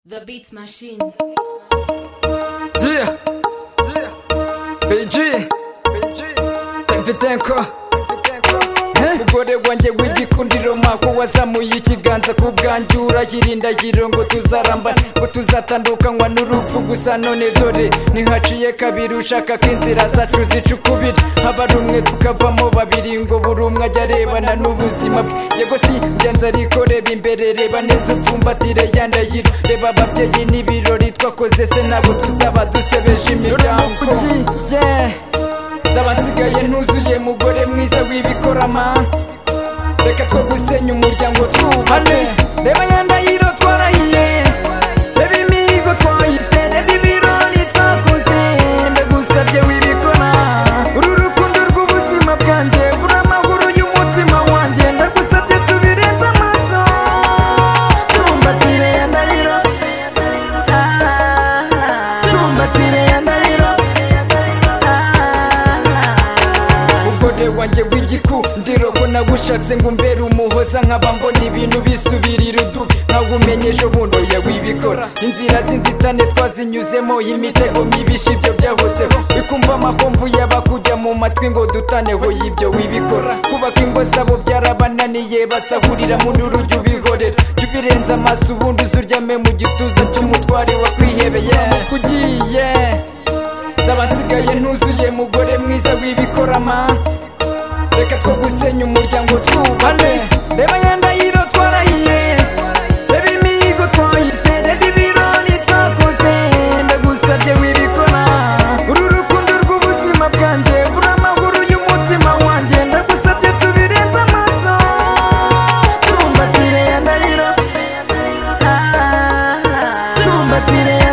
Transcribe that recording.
The Beats Machine. G BG Mfite nko umugore wanjye w'igikundiro mako wazamuye ikiganza ku bwanjye urayirinda yiro ngo tuzarambana ngo tuzatandukanywa n'urupfu gusa none dore ntihaciye kabiri ushaka ko inzira zacu zicukubira haba rumwe tukavamo babiri ngo buri umwe ajya arebana n'ubuzima bwe yego si ingenzi ariko reba imbere reba neza upfumbatire ya ndahiro reba ababyeyi n'ibirori twakoze se nabo tuzaba dusebeje imiryango zaba nsigaye ntuzuye mugore mwiza w'ibikorama reka two gusenya umuryango twubane reba ya ndahiro twarahiye reba imihigo twahise reba ibirori twakoze ndagusabye wibikora uru rukundo rw'ubuzima bwanjye uri amahoro y'umutima wanjye ndagusabye tubirenze amaso tumbatire ya ndahiro tumbatire ya ndahiro umugore wanjye w'igikundiro ko nagushatse ngo umbere umuhoza nkaba mbona ibintu bisubirira udubi nkawe umenyesha ubundo yawe ibikora inzira z'inzitane twazinyuzemo imitego mibisha ibyo byahozeho bikumva amahomvu y'abakujya mu matwi ngo dutaneho y'ibyo wibikora kubaka ingo zabo byarabananiye basahurira mu nurujya ubihorera jya ubirenza amaso ubundi uzuryame mu gituza cy'umutware wakwihebeye kugiye zaba nsigaye ntuzuye mugore mwiza w'ibikorama reka two gusenya umuryango twubane reba ya ndahiro twarahiye reba imihigo twahise reba ibirori twakoze ndagusabye wibikora uru rukundo rw'ubuzima bwanjye uri amahoro y'umutima wanjye ndagusabye tubirenze amaso tumbatire ya ndahiro tumbatire